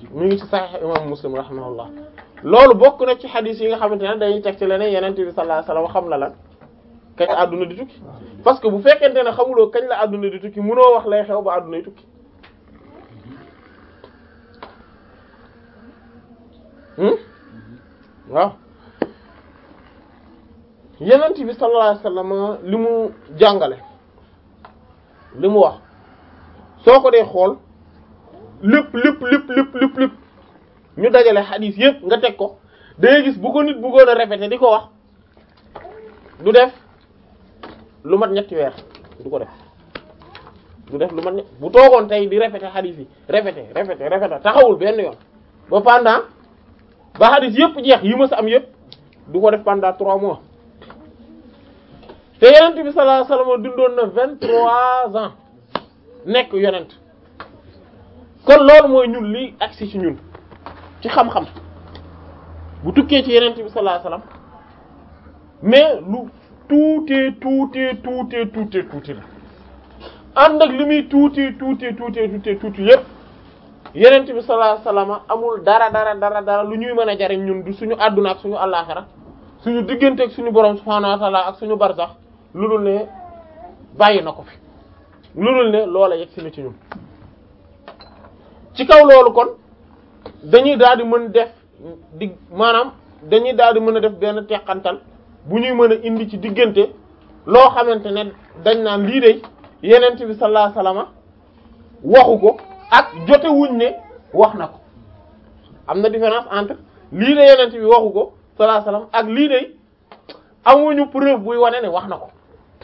mi ngi ci Sahih imam Muslim rahimahullah loolu bokk na ci xadis yi nga xamante ne dañuy teg ci leneen yeneen bi sallallahu alayhi wasallam xam la lan kañ la àdduna di tukki parce que bu fekkente ne xamuloo kañ la àdduna di tukki mënoo wax lay xew ba àdduna di tukki waaw yenent bi sallallahu alayhi wasallam li mu jàngale li mu wax soo ko dee xool lépp lépp lépp lépp lépp lépp ñu dajale xadiis yépp nga teg ko dangay gis bu ko nit bëggoon a répéter di ko wax du def lu mat ñetti weer du ko def du def lu mat ñett bu toogoon tey di répéter xadiis yi répéter répéter répéter taxawul benn yoon ba pendant ba xadiis yépp jeex yi ma sa am yépp du ko def pendant trois mois te yonent bi sallallahu alayhi wasallam dundoon na vingt-trois ans nekk yonent kon loolu mooy ñun lii agsi ci ñun ci xam-xam bu tukkee ci yonent bi sallallahu alayhi wasallam mais lu tuutee tuutee tuutee tuutee tuuti la ànd ak li muy tuutee tuutee tuutee tuutee tuuti yépp yonent bi sallallahu alayhi wasallam amul dara dara dara dara lu ñuy mën a jariñ ñun du suñu àdduna ak suñu àllaaxira suñu diggante ak suñu borom subhaanahu wa ta'ala ak suñu barzax lu dul ne bàyyi na ko fi lu dul ne loola yegg si na ci ñun ci kaw loolu kon dañuy daal di mën def di maanaam dañuy daal di mën a def benn teqantal bu ñuy mën a indi ci diggante loo xamante ne dañ naan lii de yenent bi sallallahu alayhi wasallam waxu ko ak jote wuñ ne wax na ko am na différence entre lii de yenent bi waxu ko sallallahu alayhi wasallam ak lii de amuñu preuve buy wane ne wax na ko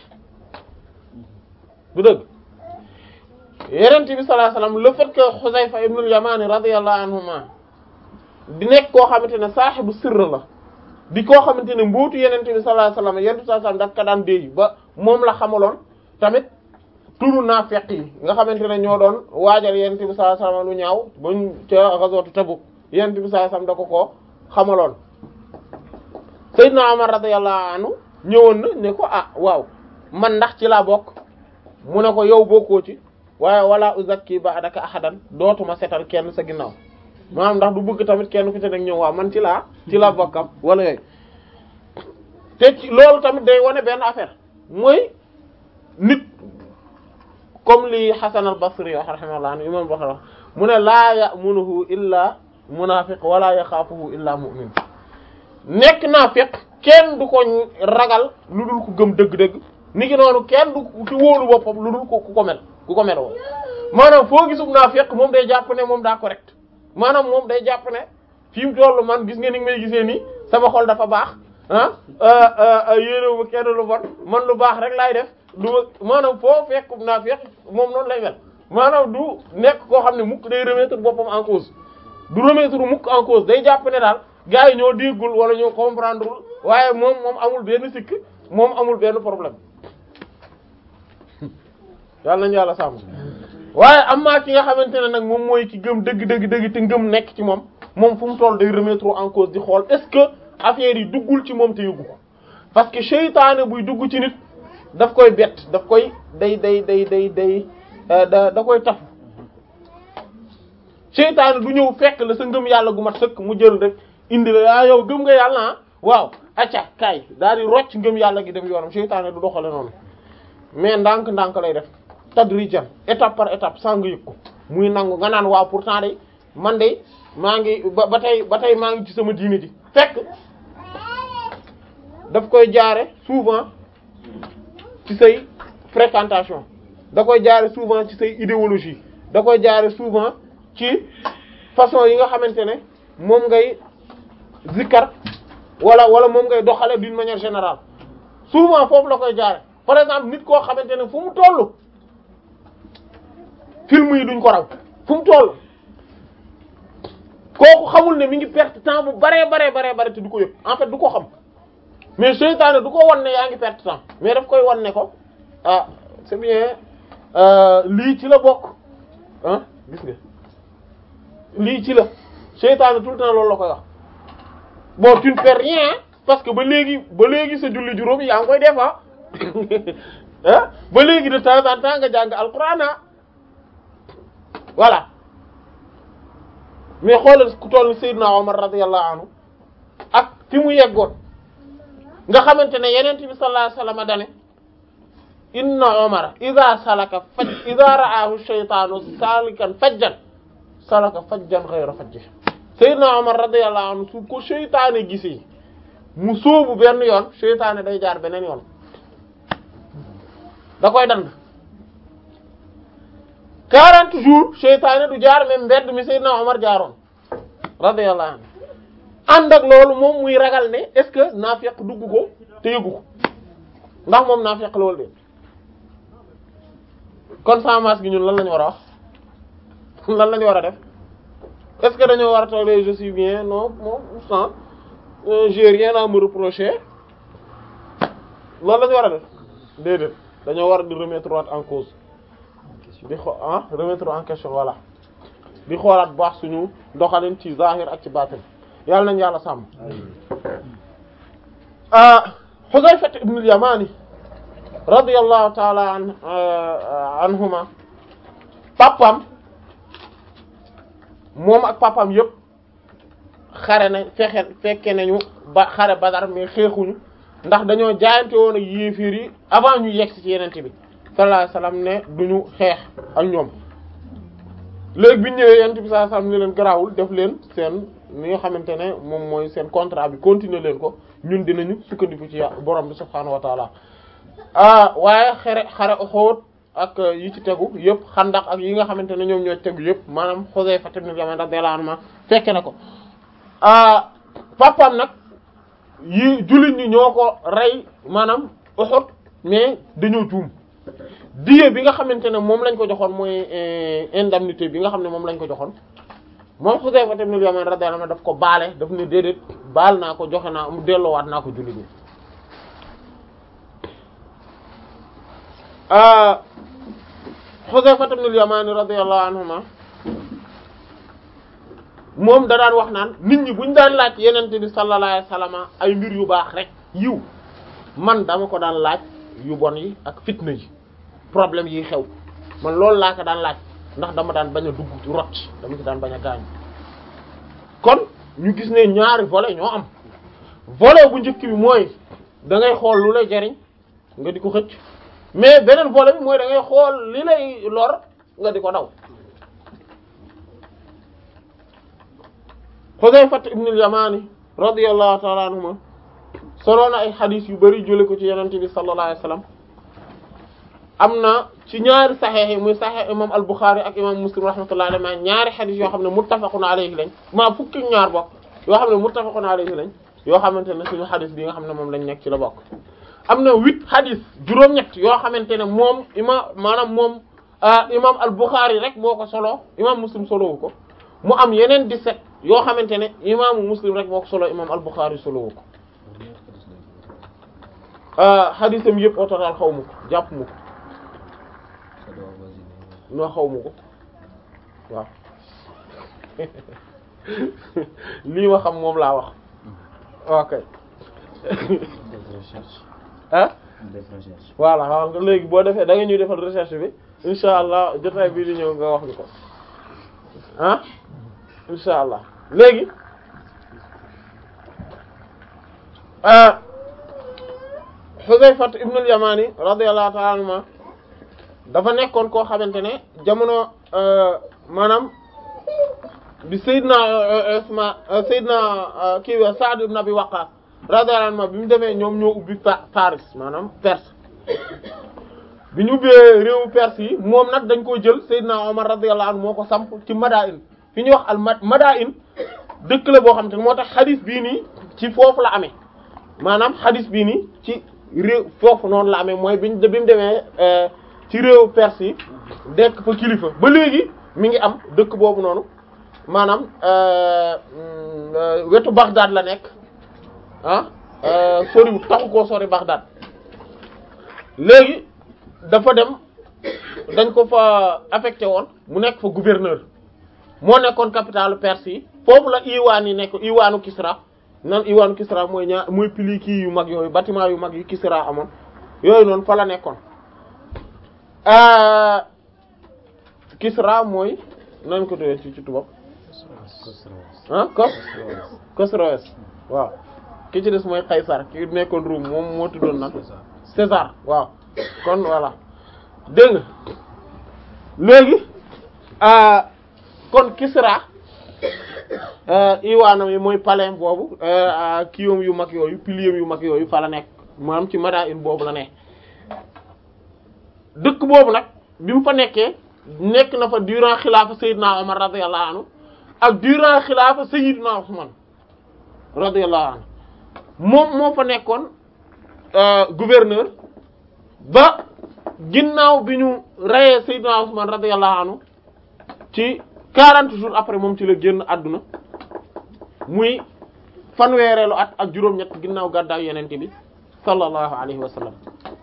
du dëgg yenent bi sallallahu alayhi wasallam le fait que Xuzayfa ibnul Yamani radiyallahu anhuma di nekk koo xamante ne saaxibu sirr la di koo xamante ne mbootu yenent bi sallallahu alayhi wasallam yenent bi sallallahu alayhi wasallam daf ka daan déey ba moom la xamaloon tamit turu naafiq yi nga xamante ne ñoo doon waajal yenent bi sallallahu alayhi wasallam lu ñaaw bañ ca ghazwatu Tabuk yenent bi sallallahu alayhi wasallam da ko koo xamaloon Seydina Omar radiyallahu anhu ñëwoon na ne ko ah waaw man ndax ci laa bokk mu ne ko yow bokkoo ci waaye wala uzakki ba'daka ahadan dootuma setal kenn sa ginnaaw maanaam ndax du bëgg tamit kenn ku ci nekk ñëw waaw man ci laa ci laa bokkam wala yooyu te ci loolu tamit day wane benn affaire mooy nit comme li Hasan al-Basri wax rahimahullah an imam Bukhari wax mu ne laa ya'munuhu illa munafiq wala yaxaafuhu illa mu'min nekk naafiq kenn du ko ragal lu dul ku gëm dëgg-dëgg ni ki noonu kenn du ci wóolu boppam lu dul ko ku ko mel ku ko mel woo maanaam foo gisub naafiq moom day jàpp ne moom daa correct maanaam moom day jàpp ne fi mu tollu man gis nga ni may gisee nii sama xol dafa baax ah yéenéwu ma kenn lu bon man lu baax rek laay def du maanaam foo fekkub naafiq moom noonu lay mel maanaam du nekk koo xam ne mukk day remettre boppam en cause du remettre mukk en cause day jàpp ne daal gars yi ñoo déggul wala ñoo comprendreul waaye moom moom amul benn sikk moom amul benn problème yàlla nañu yàlla sàmm waaye am maa ki nga xamante ne nag moom mooy ki gëm dëgg dëgg dëgg te ngëm nekk ci moom moom fu mu toll day remettre en cause di xool est-ce que affaire yi duggul ci moom te yëgu ko parce que seytaane buy dugg ci nit daf koy bett daf koy day day day day day da da koy tafu seytaane du ñëw fekk la sa ngëm yàlla gu mat sëkk mu jël rek indi la ah yow gëm nga yàlla ah waaw acca kaay daal di rocc ngëm yàlla gi dem yoonam seytaane du doxale noonu mais ndànk-ndànk lay def tadrijan étape par étape sans nga yëg ko muy nangu nga naan waaw pourtant de man de maa ngi ba ba tey ba tey maa ngi ci sama diine ji fekk daf koy jaare souvent ci say fréquentation da koy jaare souvent ci say idéologie da koy jaare souvent ci façon yi nga xamante ne moom ngay zikkar wala wala moom ngay doxale d'une manière générale souvent foofu la koy jaare par exemple nit koo xamante ne fu mu tollu film yi duñ ko raw fu mu toll kooku xamul ne mi ngi perte temps bu baree baree baree bare te du ko yëg en fait du ko xam mais seytaane du ko wan ne yaa ngi perte temps mais daf koy wan ne ko ah c'est bien lii ci la bokk ah gis nga lii ci la seytaane tout le temps loolu la koy wax bon tu ne fais rien parce que ba léegi ba léegi sa julli juróom yaa ngi koy def ah ah ba léegi de temps en temps nga jàng alquran voilà mais xoolal ku toll Seydina Omar radiyallahu anhu ak fi mu yeggoon nga xamante ne yeneen bi sallallahu alayhi wasallam dane inna Omar idha salaka faj idha ra'ahu shaytanu salikan fajjan salaka fajjan ghayra fajji Seydina Omar radiyallahu anhu su ko seytaane gisee mu sóobu benn yoon seytaane day jaar beneen yoon da koy dand 40 jours seytaane du jaar même mbedd mi Seydina Omar jaaroon radiyallahu anhu ànd ak loolu moom muy ragal ne est-ce que naafeq dugg ko te yëgu ko ndax moom naafeq loolu de kon sans masque gi ñun lan lañu war a wax lan lañu war a def est-ce que dañoo war a toog je suis bien non non sans j'ai rien à me reprocher loolu lañu war a def déedéet dañoo war a di remettre en cause di xo ah remettre en question voilà di xoolaat bu baax suñu doxalin ci zahir ak ci batin yàlla nañu yàlla sàmm Huzayfa ibn al-Yamani radiyallahu ta'ala an anhuma papam moom ak papam yëpp xare na fexe fekke nañu ba xare Badar mais xeexuñu ndax dañoo jaayante woon ak yéefiir yi avant ñu yegg ci yenente bi sallallahu alayhi wasallam ne duñu xeex ak ñoom léegi bi ñu ñëwee yenente bi sallallahu alayhi wasallam ne leen garaawul def leen seen li nga xamante ne moom mooy seen contrat bi continuer leen ko ñun dinañu sukkandiku ci borom bi subhaanahu wa taala ah waaye xare xare Uhud ak yi ci tegu yëpp xandax ak yi nga xamante ne ñoom ñoo tegu yëpp maanaam Xuzayfa ibn Yaman radiyallahu anhu fekke na ko ah papaam nag yi jullit ñi ñoo ko rey maanaam Uhud mais dañoo juum diye bi nga xamante ne moom lañ ko joxoon mooy indemnité bi nga xam ne moom lañ ko joxoon moom Xuzayfa ibn Yaman radiyallahu anhu daf ko baale daf ne déedéet baal naa ko joxe naa mu delloowaat naa ko jullit ñi Xuzayfa ibn al-Yaman radiyallahu anhuma moom da daan wax naan nit ñi buñ daan laaj yenente bi sallallahu alayhi wasallam ay mbir yu baax rek yiw man dama ko daan laaj yu bon yi ak fitna yi problème yi xew man loolu laa ko daan laaj ndax dama daan bañ a dugg ci rot dama ci daan bañ a gaañ kon ñu gis ne ñaari volet ñoo am volet bu njëkk bi mooy da ngay xool lu lay jariñ nga di ko xëcc mais beneen volet bi mooy da ngay xool li lay lor nga di ko daw Xuzayfa ibn al-Yamani radiyallahu ta'ala anhuma solo na ay xadis yu bari jële ko ci yonent bi sallallahu alayhi wasallam am na ci ñaari saxeex yi muy saxeex imam al-Bukhari ak imam Muslim rahmatullahi alayhi ñaari xadis yoo xam ne muttafaqun alayhi lañ maa fukki ñaar bokk yoo xam ne muttafaqun alayhi lañ yoo xamante ne suñu xadis bi nga xam ne moom lañ nekk ci la bokk am na huit xadis juróom-ñett yoo xamante ne moom imam maanaam moom imam al-Bukhari rek moo ko solo imam Muslim solowu ko mu am yeneen 17 yoo xamante ne imaamu Muslim rek moo ko solo imam al-Bukhari solowu ko xadisam yëpp au total xaw ma ko jàpp ma ko noo xaw ma ko waaw lii ma xam moom laa wax ok ah voilà waaw nga léegi boo defee da nga ñuy defal recherche bi insha allah jotaay bii di ñëw nga wax ñu ko ah insha allah léegi Huzayfa ibn al-Yamani radiyallahu ta'ala anhu dafa nekkoon koo xamante ne jamono maanaam bi Seydina Usman Seydina kii wa Sa'd ibn Abi Waqqas radiyallahu anhu bi mu demee ñoom ñoo ubbi Paris maanaam Perse bi ñu ubbee réewu Perse yi moom nag dañ koo jël Seydina Omar radiyallahu anhu moo ko samp ci Madain fi ñuy wax al Madain dëkk la boo xam te ne moo tax xadis bii nii ci foofu la amee maanaam xadis bii nii ci réew foofu noonu la amee mooy biñ bi mu demee ci réewu Perse yi dekk fa kilifa ba léegi mi ngi am dëkk boobu noonu maanaam wetu Bagdad la nekk ah sori taxu koo sori Bagdad léegi dafa dem dañ ko fa affecté woon mu nekk fa gouverneur moo nekkoon capitale Perse yi foofu la iwaan yi nekk iwaanu Kisra nan iwaanu Kisra mooy ñaar mooy pili kii yu mag yooyu bâtiment yu mag yu Kisra amoon yooyu noonu fa la nekkoon Kisra mooy nan ko doyee ci ci tubaab ah Kos Khosroès waaw ki ci des mooy Qaysar ki nekkoon Rome moom moo tuddoon nag César waaw kon voilà dégg nga léegi kon Kisra iwaanam yi mooy palais boobu kiyom yu mag yooyu piliers yu mag yooyu fa la nekk maanaam ci Madain boobu la ne dëkk boobu nag bi mu fa nekkee nekk na fa durant xilaafa Seydina Omar radiyallahu anhu ak durant xilaafa Seydina Ousmane radiyallahu anhu moom moo fa nekkoon gouverneur ba ginnaaw bi ñu reyee Seydina Ousmane radiyallahu anhu ci 40 jours après moom ci la génn àdduna muy fanweereelu at ak juróom-ñett ginnaaw gàddaaw yenente bi sallallahu alayhi wa sallam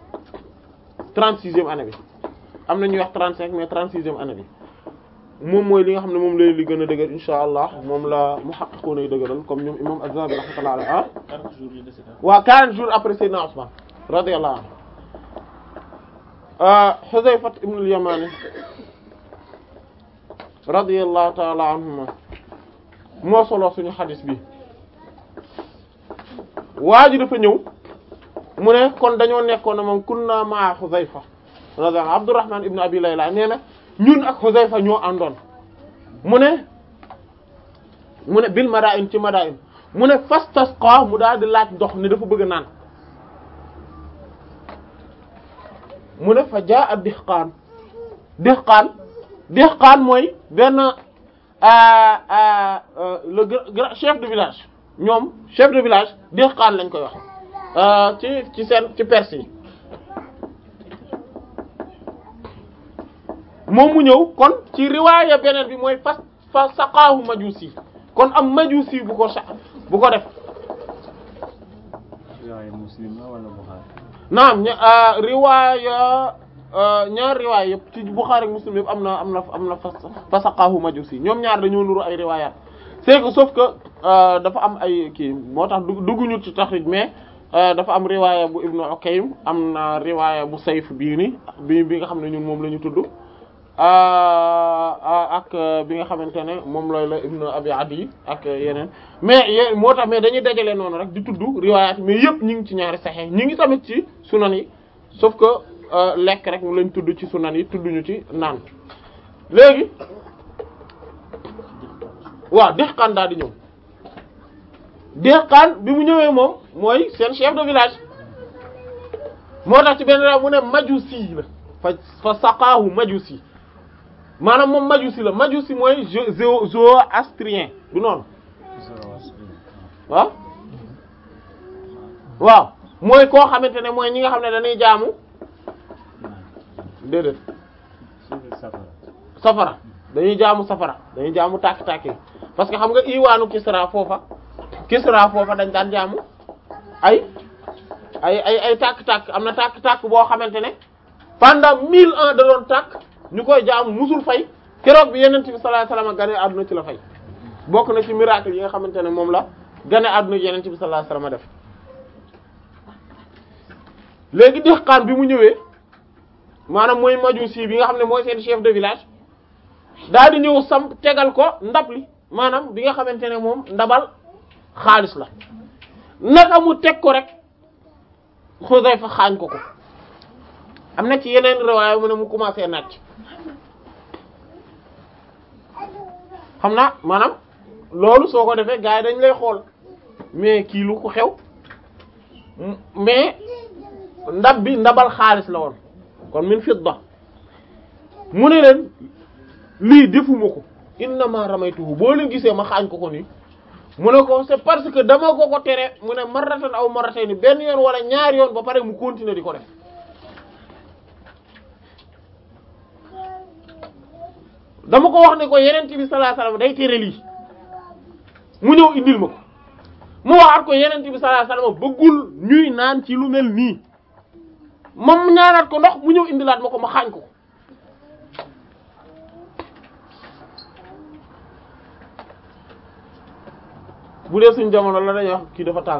36e année bi am na ñuy wax 35 mais 36e année bi moom mooy li nga xam ne moom lay li gën a dëgër insha allah moom la muhaqqiquna yi dëgëral comme ñoom imam Az-Zahabi rahmatullah alayhi ah waaw 40 jours après Seydina Ousmane radiyallahu anhu Huzayfa ibn al-Yamani radiyallahu ta'ala anhuma moo solo suñu xadis bi waa ji dafa ñëw mu ne kon dañoo nekkoon na moom kunna ma Huzayfa radiyallahu Abdurrahman ibn Abi Layla nee na ñun ak Huzayfa ñoo àndoon mu ne mu ne bil Madain ci Madain mu ne fastasqa mu daal di laaj ndox ne dafa bëgg naan mu ne fa jaa ab dihqaan dihqaan dihqaan mooy benn le grand chef de village ñoom chef de village dihqaan lañ koy wax ci ci seen ci Perse yi moom mu ñëw kon ci riwaaya beneen bi mooy fa fa saqaahu majusi kon am majusi bu ko sa bu ko def riwaaya muslim la wala Bukhari naam ña riwaaya ñaar riwaaya yëpp ci Bukhari ak Muslim yëpp am na am na am na fa fa saqaahu majusi ñoom ñaar dañoo nuru ay riwaayaat c'est que sauf que dafa am ay kii moo tax dugguñu ci taxrij mais dafa am riwaaya bu Ibnu Ukaym am na riwaaya bu Sayf bii ni bi bi nga xam ne ñun moom la ñu tudd ak bi nga xamante ne moom looy la Ibnu Abi Adi ak yeneen mais y moo tax mais dañuy dajale noonu rek di tudd riwaayaat mais yëpp ñu ngi ci ñaari Sahih ñu ngi tamit ci sunan yi sauf que lekk rek lañ tudd ci sunan yi tudduñu ci naan léegi waaw Dihqaan daal di ñëw Dihqaan bi mu ñëwee moom mooy seen chef de village moo tax ci benn ra mu ne majusi la fa fa saqaahu majusi maanaam moom majusi la majusi mooy zo zoroastrien du noonu waaw waaw mooy koo xamante ne mooy ñi nga xam ne dañuy jaamu déedéet safara dañuy jaamu safara dañuy jaamu tàkk-tàkk parce que xam nga iwaanu Kisra foofa Kisra foofa dañ daan jaamu ay ay ay ay tàkk-tàkk am na tàkk-tàkk boo xamante ne pendant mille ans da doon tàkk ñu koy jaamu musul fay keroog bi yenent bi sallallahu alayhi wasallam gane àdduna ci la fay bokk na ci miracle yi nga xamante ne moom la gane àdduna yenent bi sallallahu alayhi wasallam def léegi Dihqaan bi mu ñëwee maanaam mooy majusi bi nga xam ne mooy seen chef de village daal di ñëw sam tegal ko ndab li maanaam bi nga xamante ne moom ndabal xaalis la naka mu teg ko rek Xudayfa xaañ ko ko am na ci yeneen riwaaya mu ne mu commencé nàcc xam naa maanaam loolu soo ko defee gars yi dañ lay xool mais kii lu ko xew mais ndab bi ndabal xaalis la woon kon min fidda mu ne leen lii defuma ko innama ramaytuhu boo leen gisee ma xaañ ko ko nii mu ne ko c'est parce que dama ko ko tere mu ne marratan aw marratayni benn yoon wala ñaari yoon ba pare mu continuer di ko def dama ko wax ne ko yeneen bi sallallahu alayhi wasallam day tere lii mu ñëw indil ma ko mu waxaat ko yeneen bi sallallahu alayhi wasallam bëggul ñuy naan ci lu mel nii moom ñaanaat ko ndox mu ñëw indilaat ma ko ma xaañ ko ko bu dee suñ jamono la dañuy wax kii dafa tàng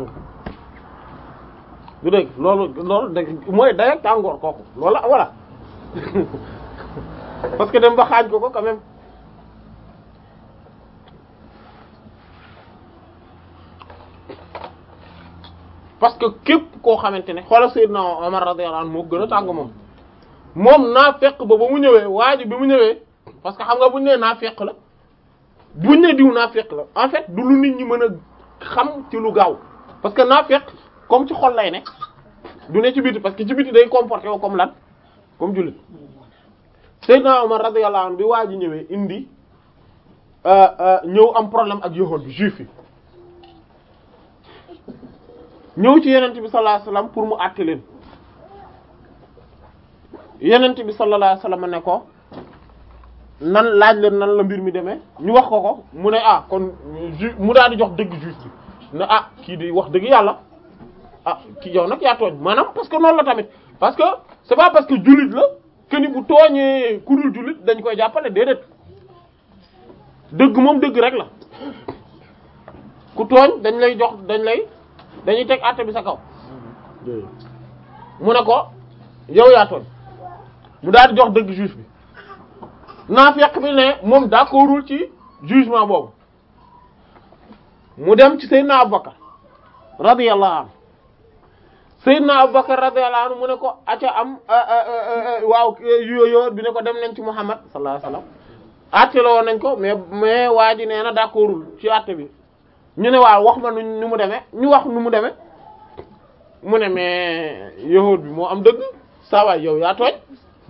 du dégg loolu loolu dégg mooy dayak tàngoor kooku loolu voilà parce que dem ba xaaj ko ko quand même parce que képp koo xamante ne xoolal Seydina Omar radiyallahu anhu moo gën a tàng moom moom naafeq ba ba mu ñëwee waa ji bi mu ñëwee parce que xam nga buñu nee naafeq la buñ ne diw naafeq la en fait du lu nit ñi mën a xam ci lu gaaw parce que naafeq comme ci xol lay ne du ne ci biti parce que ci biti day comporté wu comme lan comme jullit Seydina Omar radiyallahu anhu bi waa ji ñëwee indi ñëw am problème ak yahuud bi juif yi ñëw ci yenent bi sallallahu alayhi wasallam pour mu àtte leen yenent bi sallallahu alayhi wasallam ne ko nan laaj leen nan la mbir mi demee ñu wax ko ko mu ne ah kon ju mu daal di jox dëgg juif bi ne ah kii di wax dëgg yàlla ah kii yow nag yaa tooñ maanaam parce que noonu la tamit parce que c'est pas parce que jullit la que ni bu tooñee ku dul jullit dañ koy jàppale déedéet dëgg moom dëgg rek la ku tooñ dañ lay jox dañ lay dañuy teg àtte bi sa kaw mu ne ko yow yaa tooñ mu daal di jox dëgg juif bi naafeq bi ne moom d'accordul ci jugement boobu mu dem ci Seydina Abubakar radiyallahu anhu Seydina Abubakar radiyallahu anhu mu ne ko aca am waaw yooyu bi ne ko dem nañ ci Muhammad sallallahu alayhi wasallam àtte la woon nañ ko mais mais waa ji nee na d'accordul ci àtte bi ñu ne waaw wax ma nu nu mu demee ñu wax nu mu demee mu ne mais yahuud bi moo am dëgg saa waay yow yaa tooñ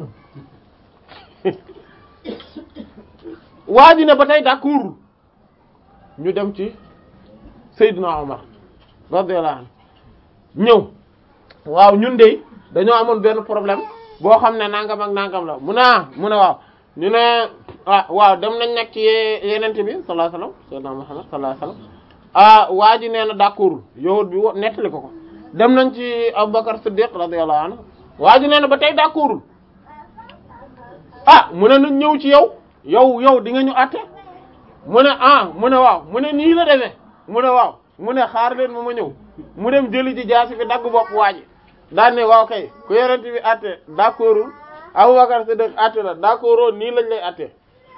waa ji ne ba tey d'accordul ñu dem ci Seydina Omar radiyallahu anhu ñëw waaw ñun de dañoo amoon benn problème boo xam ne nangam ak nangam la mu ne ah mu ne waaw ñu ne ah waaw dem nañ nekk ci yenente bi sallallahu alayhi wasallam Seydina Muhammad sallallahu alayhi wasallam ah waa ji nee na d'accordul yahud bi wo nettali ko ko dem nañ ci Abubakar Siddiq radiyallahu anhu waa ji nee na ba tey d'accordul ah mu ne nañ ñëw ci yow yow yow di nga ñu àtte mu ne ah mu ne waaw mu ne nii la demee mu ne waaw mu ne xaar leen ma ma ñëw mu dem jëli ji jaasi fi dagg bopp waa ji daan ne waaw kay ku yorent bi àtte d'accordul Abubakar Siddiq àtte la d'accord nii lañ lay àtte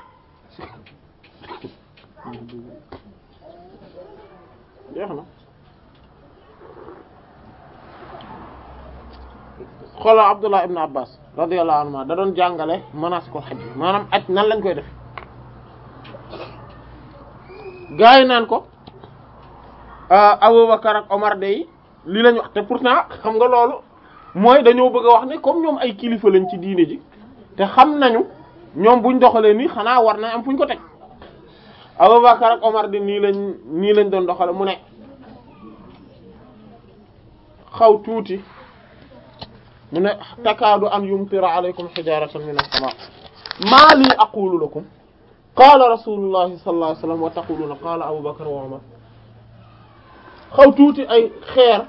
jeex na xoolal Abdullah ibn Abbas radiyallahu anhu da doon jàngale manasikul hajj maanaam aj nan lañ koy def gaa yi naan ko Abubakar ak Omar day li lañ wax te pourtant xam nga loolu mooy dañoo bëgg a wax ne comme ñoom ay kilifa lañ ci diine ji te xam nañu ñoom buñ doxalee nii xanaa war na am fuñ ko teg Abubakar ak Omar di nii lañ nii lañ doon doxale mu ne xaw tuuti mu ne takaadu an yumtira alaykum hijaratan min as-sama maa lii aqulu lakum qaala rasulullahi sallallahu alayhi wasallam wa taquluna qaala Abubakar wa Omar xaw tuuti ay xeer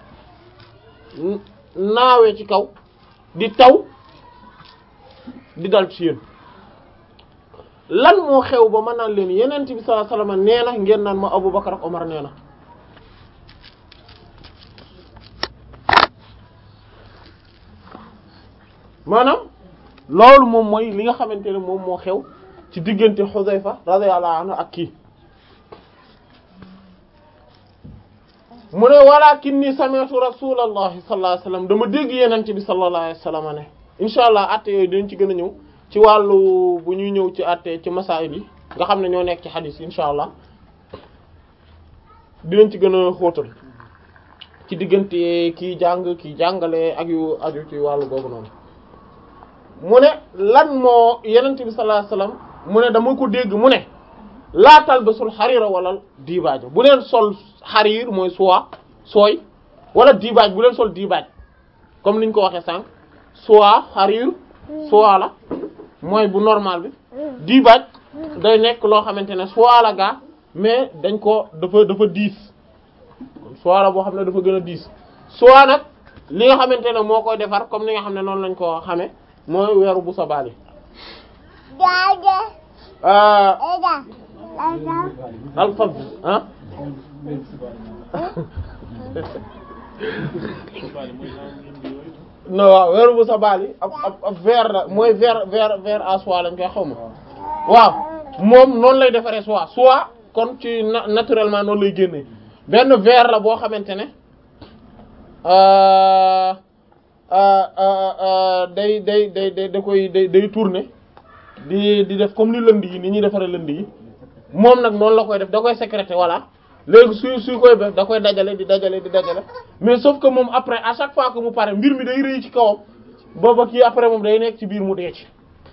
naawee ci kaw di taw di dal ci yéen lan moo xew ba ma naan leen yeneen bi sallallahu alayhi wasallam nee na ngeen naan ma Abubakar ak Omar nee na maanaam loolu moom mooy li nga xamante ne moom moo xew ci diggante Xuzayfa radiyallahu anhu ak kii mu ne walakinni sami'tu rasulallahi sallallahu alayhi wasallam dama dégg yeneen bi sallallahu alayhi wasallam ne insha allah atte yooyu dañ ci gën a ñëw ci wàllu bu ñuy ñëw ci atte ci masaayil yi nga xam ne ñoo nekk ci xadis insha allah dinañ ci gën a xóotal ci diggante kii jàng kii jàngale ak yu aju ci wàllu googu noonu mu ne lan moo yenente bi sallallahu alayhi wasallam mu ne dama ko dégg mu ne laa talbasul xariira wala diibaaj bu leen sol xariir mooy soie sooy wala diibaaj bu leen sol diibaaj comme niñ ko waxee sànq soie xariir soie la mooy bu normal bi diibaaj day nekk loo xamante ne soie la gaa mais dañ ko dafa dafa diis soie la boo xam ne dafa gën a diis soie nag li nga xamante ne moo koy defar comme ni nga xam ne noonu lañ ko xamee mooy weeru bu sabali alfab ah non waaw weeru bu sabali ab ab ab verre la mooy verre verre verre à soie lañ koy xaw ma waaw moom noonu lay defaree soie soie kon ci naturellement noonu lay génnee benn verre la boo xamante ne euh, euh, euh, euh, day day day day da koy day day tourner di di def comme ni lënd yi ni ñuy defaree lënd yi moom nag noonu la koy def da koy sécréter voilà léegi suy suy koy def da koy dajale di dajale di dajale mais sauf que moom après à chaque fois que mu pare mbir mi day rëy ci kawam booba kii après moom day nekk ci biir mu dee ci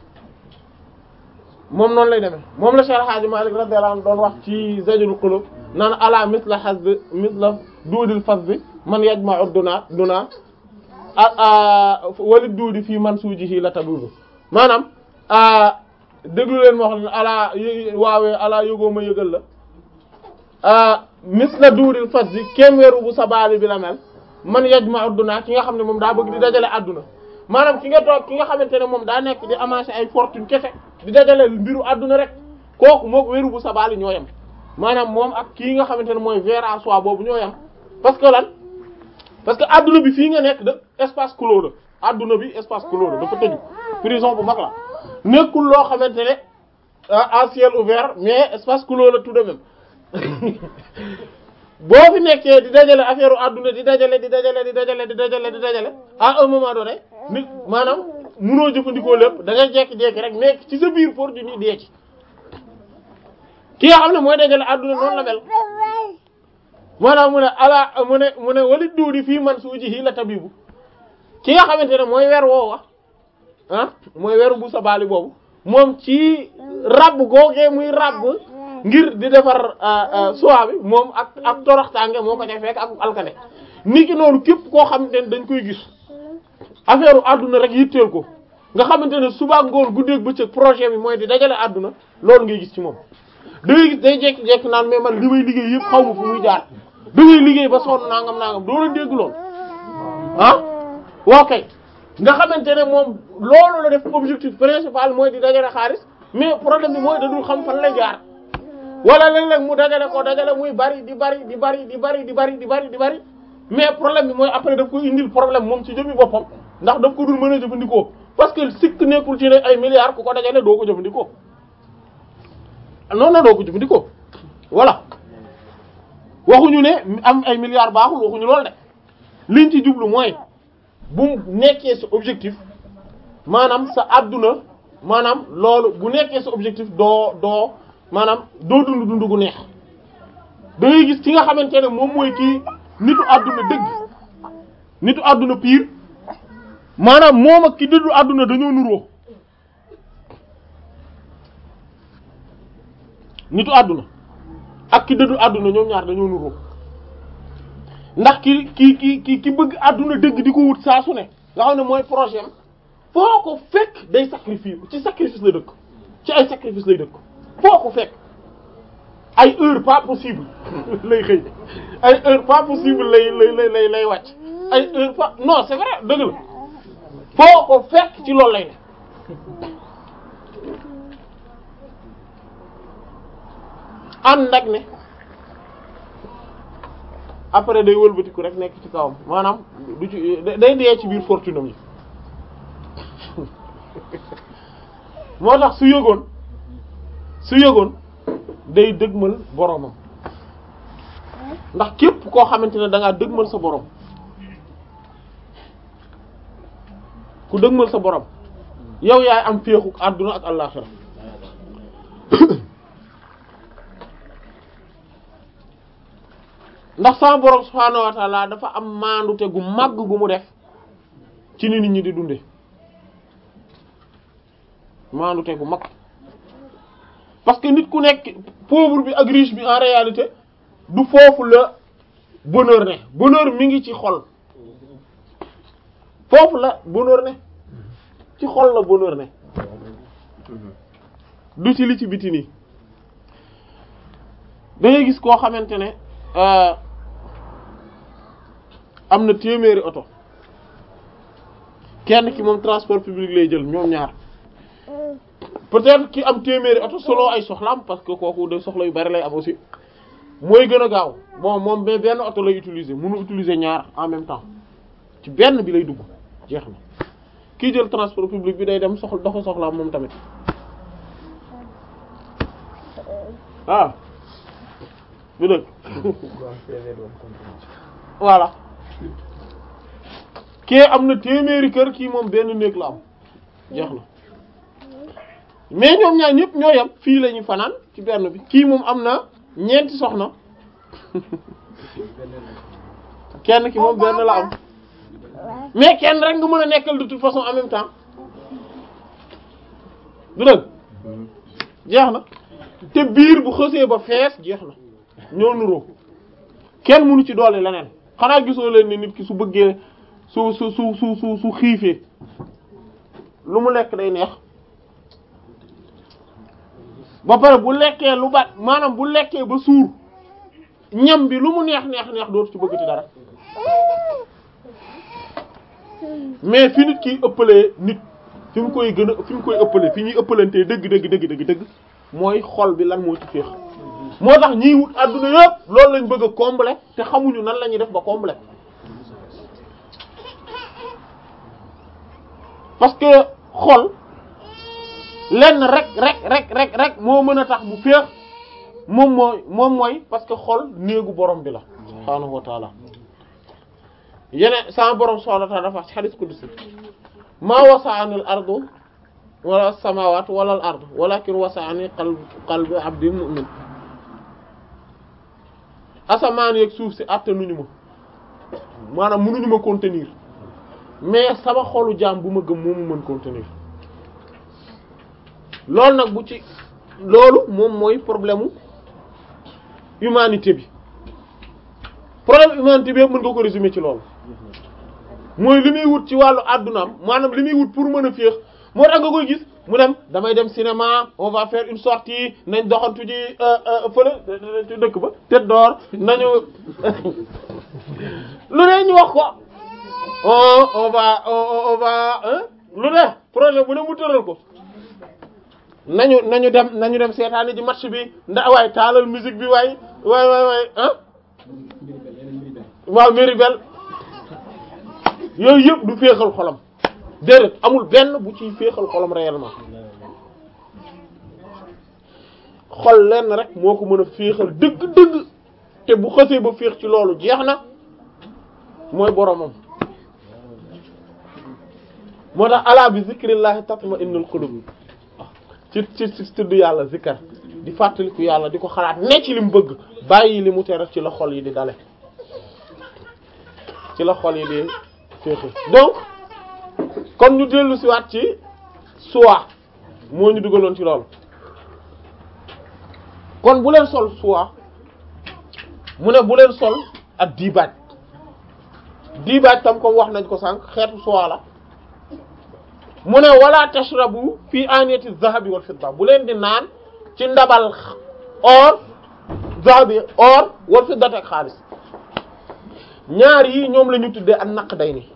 moom noonu lay demee moom la Cheikh Hadji Malick radiyallahu anhu doon wax ci Zajrul Qulub naan ala misla hazz misla duudil fas bi man yajma'u duna duna ah wali duudi fii man suujihi la tadudu maanaam déglu leen ma wax leen ala y waawee ala yëgoo ma yëgal la misla duudil fas bi kenn weeru bu sabaali bi la mel man yajma'u duna ki nga xam ne moom daa bëgg di dajale adduna maanaam ki nga toog ki nga xamante ne moom daa nekk di amasser ay fortune kese di dajale mbiru adduna rek kooku mook wéru bu sabaali ñoo yem maanaam moom ak kii nga xamante ne mooy ver à soi boobu ñoo yem parce que lan parce que adduna bi fii nga nekk de espace clos la adduna bi espace clos la dafa tëju prison bu mag la nekkul loo xamante ne à ciel ouvert mais espace clos la tout de même boo fi nekkee di dajale affaire u adduna di dajale di dajale di dajale di dajale di dajale à un moment donné nit maanaam munoo jëfandikoo lépp da ngay jekki-jekki rek nekk ci sa biir pour di ni dee ci ki nga xam ne mooy dajale adduna noonu la mel maanaam mu ne ala mu ne mu ne walit duudi fii man suuji hii la tabibu ki nga xamante ne mooy weer woowa ah mooy weeru bu sa baali boobu moom ci rabb googee muy rabb ngir di defar soie bi moom ak ak toroxtaange moo ko ca fekk ak alkane ni ki noonu képp koo xamante ne dañ koy gis affaire u àdduna rek yitteel ko nga xamante ne suba ngoon guddeeg bëccëg projet bi mooy di dajale àdduna loolu ngay gis ci moom da ngay gis day jekki-jekki naan mais man li may liggéey yëpp xaw ma fu muy jaar da ngay liggéey ba sonn nangam nangam doo la dégg lool ah woo kay nga xamante ne moom loolu la def objectif principal mooy di dajale xaalis mais problème bi mooy da dul xam fan lay jaar wala léeg-léeg mu dajale ko dajale muy bari di bari di bari di bari di bari di bari di bari mais problème bi mooy après daf ko indil problème moom ci jëmmi boppam ndax daf ko dul mën a jëfandikoo parce que sikk nekkul ci ne ay milliards ku ko dajale doo ko jëfandikoo non non doo ko jëfandikoo voilà waxuñu ne am ay milliards baaxul waxuñu loolu de liñ ci jublu mooy bu nekkee sa objectif maanaam sa adduna maanaam loolu bu nekkee sa objectif doo doo maanaam doo dund dund gu neex da ngay gis ki nga xamante ne moom mooy kii nitu adduna dëgg nitu adduna pire maanaam moom ak ki dëddu adduna dañoo nuroo nitu adduna ak ki dëddu adduna ñoom ñaar dañoo nuroo ndax ki ki ki ki ki bëgg adduna dëgg di ko wut saa su ne nga xam ne mooy projet am foo ko fekk day sacrifice ci sacrifice la dëkk ci ay sacrifice lay dëkk foo ko fekk ay heure pas possible lay xëy ay heure pas possible lay lay lay lay lay wàcc ay heure pas non c'est vrai dëgg la foo ko fekk ci loolu lay ne ànd ak ne après day wëlbatiku rek nekk ci kawam maanaam du ci day dee ci biir fortune am yi moo tax su yëgoon su yëgoon day dëgmal boromam ndax képp koo xamante ne da ngaa dëgmal sa borom ku dëgmal sa borom yow yaay am féexu àdduna ak àllaxira ndax sama borom subhaanahu wa ta'ala dafa am maandute gu màgg gu mu def ci ni nit ñi di dunde maandute gu mag parce que nit ku nekk pauvre bi ak riche bi en réalité du foofu la bonheur ne bonheur mi ngi ci xol foofu la bonheur ne ci xol la bonheur ne du ci li ci biti nii da ngay gis koo xamante ne am na téeméeri oto kenn ki moom transport public lay jël ñoom ñaar peut-être ki am téeméeri oto solo ay soxlaam parce que kooku de soxla yu bari lay am aussi mooy gën a gaaw bon moom mais benn oto lay utiliser mënu utiliser ñaar en même temps ci benn bi lay dugg jeex na kii jël transport public bi day dem soxla doxa soxlaam moom tamit ah bu dëgg voilà kii am na téeméeri kër kii moom benn néeg la am jeex na mais ñoom ñaar ñëpp ñoo yam fii la ñuy fanaan ci benn bi kii moom am na ñeenti soxna kenn ki moom benn la am mais kenn rek nga mën a nekkal de toute façon en même temps du dëgg jeex na te biir bu xësee ba fees jeex na ñoo nuroo kenn mënu ci doole leneen xanaa gisoo leen ni nit ki su bëggee su su su su su su xiifee lu mu lekk day neex ba pare bu lekkee lu bat maanaam bu lekkee ba suur ñam bi lu mu neex neex neex dootu ci bëggati dara mais fi nit kiy ëppalee nit fi mu koy gën a fi mu koy ëppalee fi ñuy ëppalantee dëgg dëgg dëgg dëgg dëgg mooy xol bi lan moo ci féex moo tax ñiy wut adduna yëpp loolu lañ bëgg a combler te xamuñu nan la ñuy def ba combler parce que xol lenn rek rek rek rek rek moo mën a tax mu féex moom mooy moom mooy parce que xol néegu borom bi la subhaanahu wa taala yeneen sama borom subhaanahu wa taala dafa wax ci hadith qudsi maa wasa'ani al ardu wala samawat wala al ard walakin wasa'ani qalb qalbi abdi mu'min asamaan yeeg suuf si attanuñu ma maanaam mënuñu ma contenir mais sama xolu jaam bu ma gëm moomu mën contenir loolu nag bu ci loolu moom mooy problème mu humanité bi problème humanité bi yëpp mën nga ko résumer ci loolu mooy li muy wut ci wàllu àddunaam maanaam li muy wut pour mën a féex moo tax nga koy gis mu dem damay dem cinéma on va faire une sortie nañ doxantu ji fële ci dëkk ba Tête d'Or nañu lu ne ñu wax ko on on va on on va lu ne projet bu ne mu tëral ko nañu nañu dem nañu dem seetaani ji match bi ndax waaye taalal musique bi waay waay waay waay ah waaw Miribel yooyu yëpp du féexal xolam déedéet amul benn bu ciy féexal xolam réellement xol lenn rek moo ko mën a féexal dëgg-dëgg te bu xësee ba féex ci loolu jeex na mooy boromam moo tax ala bi zikrillahi tatma'innul qulub ci ci ci tudd yàlla zikkar di fàttaliku yàlla di ko xalaat ne ci li mu bëgg bàyyi li mu tere ci la xol yi di dale ci la xol yi di féexe donc kon ñu dellu si waat ci soie moo ñu dugaloon ci loolu kon bu leen sol soie mu ne bu leen sol ak diibaaj diibaaj tam comme wax nañ ko sànq xeetu soie la mu ne wala tashrabu fi aniyati zahabi wal fidda bu leen di naan ci ndabal or zahabi or wal fidda ak xaalis ñaar yi ñoom la ñu tuddee ak naq day ni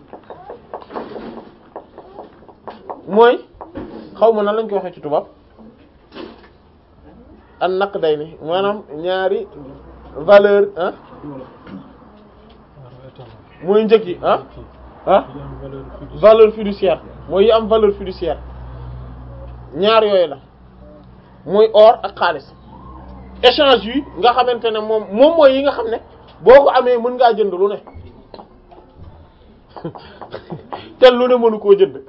mooy xaw ma nan lañ ko waxee ci tubaab ak naq day ni maanaam ñaari valeur ah mooy njëg yi ah ah valeur fiduciaire mooy yi am valeur fiduciaire ñaar yooyu la mooy or ak xaalis échange yi nga xamante ne moom moom mooy yi nga xam ne boo ko amee mën ngaa jënd lu ne te lu ne mënu koo jënd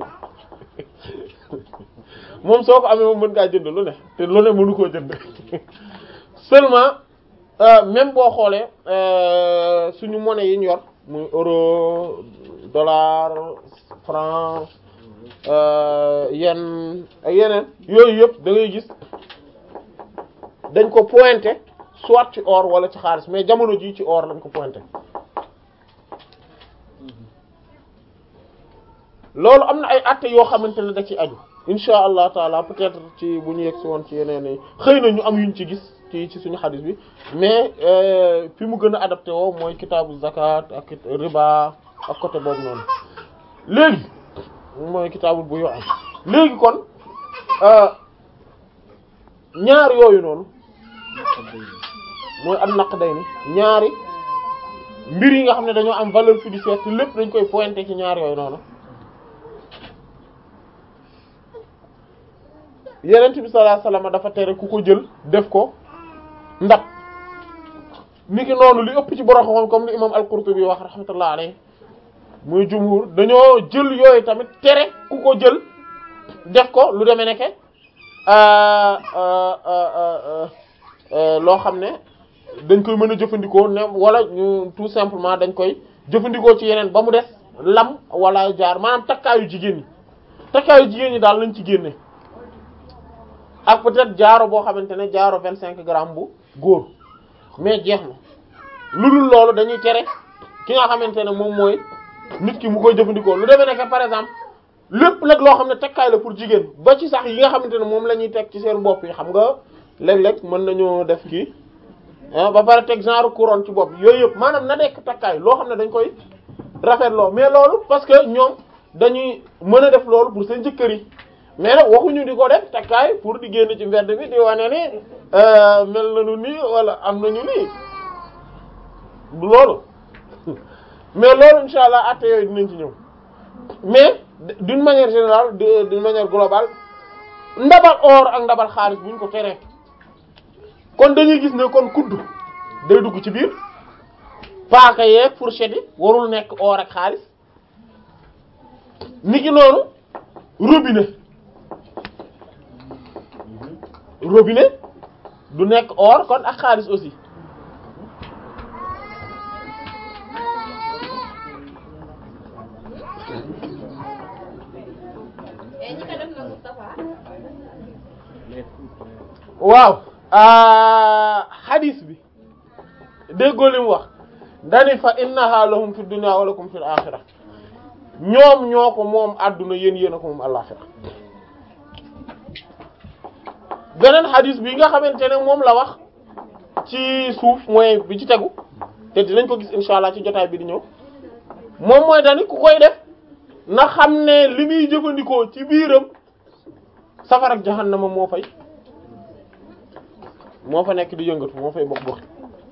moom soo ko amee moom mën ngaa jënd lu ne te lu ne mënu koo jënd seulement même boo xoolee suñu monnaie yi ñu yor muy euro dollar franc yen ak yeneen yooyu yëpp da ngay gis dañ ko pointé soit ci or wala ci xaalis mais jamono jii ci or lañ ko pointé loolu am na ay atte yoo xamante ne da ci aju insha allah taala peut-être ci bu ñu yegg si woon ci yeneen yi xëy na ñu am yuñ ci gis ci ci suñu xadis bi mais fi mu gën a adapté woo mooy kitaabu zakat ak riba ak côté boobu noonu léegi mooy kitaabul bu yoo am léegi kon ñaar yooyu noonu mooy am naq day ni ñaari mbir yi nga xam ne dañoo am valeur fiduciaire te lépp dañ koy pointer ci ñaar yooyu noonu yenent bi sallallahu alayhi wasallam dafa tere ku ko jël def ko ndab niki noonu li ëpp ci borom xam comme li imam al-Qurtubi wax rahmatullah alayhi muy jumhur dañoo jël yooyu tamit tere ku ko jël def ko lu demee nekke loo xam ne dañ koy mën a jëfandikoo ne wala ñu tout simplement dañ koy jëfandikoo ci yeneen ba mu des lam wala jaar maanaam takkaayu jigéen ñi takkaayu jigéen ñi daal lañ ci génne ak peut-être jaaro boo xamante ne jaaro vingt cinq grammes bu góor mais jeex na lu dul loolu dañuy tere ki nga xamante ne moom mooy nit ki mu koy jëfandikoo lu demee nekk par exemple lépp nag loo xam ne takkaay la pour jigéen ba ci sax yi nga xamante ne moom la ñuy teg ci seen bopp yi xam nga léeg-léeg mën nañoo def kii ah ba pare teg genre couronne ci bopp yooyu yëpp maanaam na nekk takkaay loo xam ne dañ koy rafetloo mais loolu parce que ñoom dañuy mën a def loolu pour seen jëkkër yi mais nag waxuñu di ko def takkaay pour di génn ci mbedd bi di wane ni mel nañu nii wala am nañu nii du loolu mais loolu insha allah atte yooyu dinañ ci ñëw mais d'une manière générale d'une manière globale ndabal or ak ndabal xaalis buñ ko teree kon dañuy gis ne kon kudd day dugg ci biir paaka yeeg fourchette yi warul nekk or ak xaalis niki noonu robinet robinet du nekk or kon ak xaalis aussi waaw hadis bi déggoo li mu wax dani fa innaha lahum fi dunya wa lakum fil akhirah ñoom ñoo ko moom adduna yéen yéen a ko moom àllaxira beneen hadis bi nga xamante ne moom la wax ci suuf mooy bi ci tegu te dinañ ko gis insha allah ci jotaay bi di ñëw moom mooy dani ku koy def na xam ne li muy jëfandikoo ci biiram safara ak jahannama moo fay moo fa nekk di yëngatu moo fay bokk bokk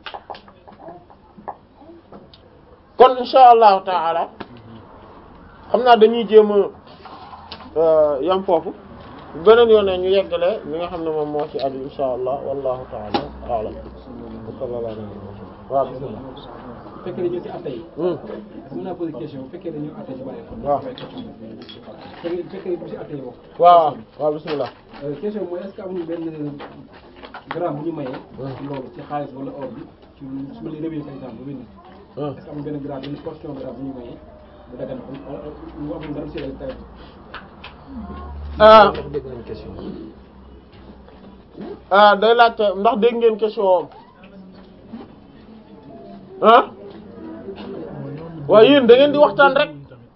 kon insha allahu taala xam naa dañuy jéem a yam foofu beneen yoon ñu yeggale li nga xam ne moom moo ci aju insha allah wallahu taala a'lam waaw bismillah bu fekkee dañoo ci atte yi. mën naa poser question bu fekkee dañoo atte ci bàyyi xam. waaw bu fekkee bu fekkee du ci atte yi wax. waaw waaw bismillah question mooy est-ce que amuñu benn gramme bu ñu mayee. ci loolu ci xaalis wala or bi ci su ma leen réveillé par exemple ba benn. est-ce que amuñu benn gramme benn portion gramme bu ñu mayee bu dagan wala ñu amul dara ci rek ah dégg nañ question ah day laajte ndax dégg ngeen question ah waaye yéen da ngeen di waxtaan rek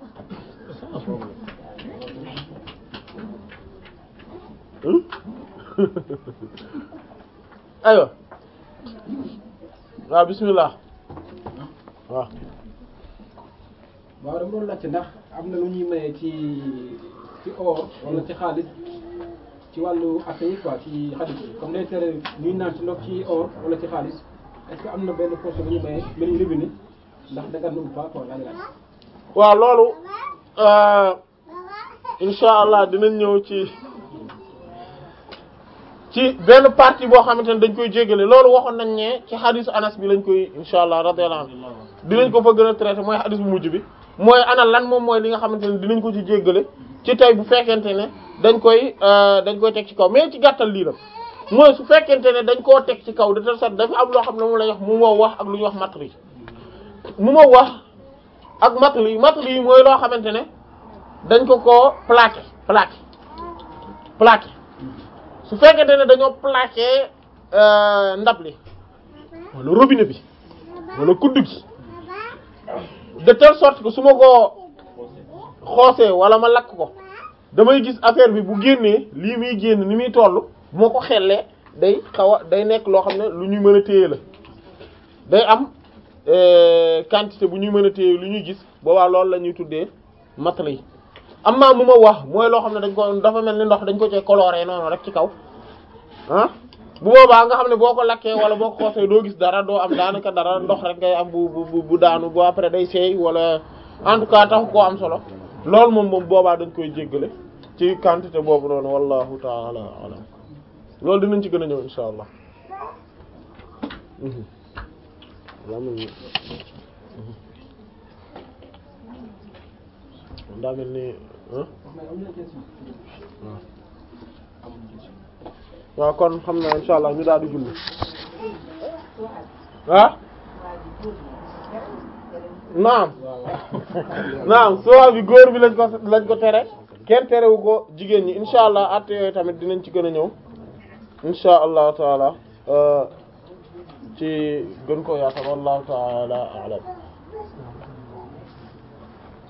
Hmm? aywa waaw bismillah waaw waaw dama doon laajte ndax am na lu ñuy mayee ci ci or wala ci xaalis ci wàllu atte yi quoi ci xaalis bi comme day tere ñuy naan ci ndox ci or wala ci xaalis est-ce que am na benn portion bu ñuy mayee benn robinet ndax dagan na ou pas quoi laa ngi laaj. waaw loolu euh, insha allah dinañ ñëw ci ci benn partie boo xamante ne dañ koy jéggale loolu waxoon nañ ne ci xadisu anas bi lañ koy insha allah radiyallahu anhu dinañ ko fa gën a traité mooy xadis bu mujj bi mooy ana lan moom mooy li nga xamante ne dinañ ko ci jéggale ci tey bu fekkente ne dañ koy euh, dañ koy teg ci kaw mais ci gàttal lii la mooy su fekkente ne dañ koo teg ci kaw de telle sorte dafa am loo xam ne moom lay wax mu moo wax ak lu ñuy wax matri mu moo wax ak matli matli yi mooy loo xamante ne dañ ko koo plaqué plaqué plaqué su fekkente ne dañoo plaqué euh, ndab li wala robinet bi wala kuddu gi de telle sorte que su ma koo xoosee wala ma lakk ko damay gis affaire bi bu génnee lii muy génn ni muy toll bu ma ko xellee day xaw a day nekk loo xam ne lu ñuy mën a téye la day am euh, quantité bu ñuy mën a téye lu ñuy gis boobaa loolu la ñuy tuddee matla yi am naa mu ma wax mooy loo xam ne dañ ko dafa mel ni ndox dañ ko cee coloré noonu rek ci kaw ah bu boobaa nga xam ne boo ko lakkee wala boo ko xoosee doo gis dara doo am daanaka dara ndox rek ngay am bu bu bu daanu bu après day seey wala en tout cas taxu koo am solo loolu moom moom boobaa dañ koy jéggale ci quantité boobu noonu wallahu taala alam loolu dinañ ci gën a ñëw insha allah daa mel ni ah mais am na question waaw kon xam na insha allah ñu daal di julli ah naam naam soo bi góor bi lañ ko lañ ko tere kenn terewu ko jigéen ñi insha allah at yooyu tamit dinañ ci gën a ñëw insha allah taala ci gën ko yaatal wallahu taala a'lam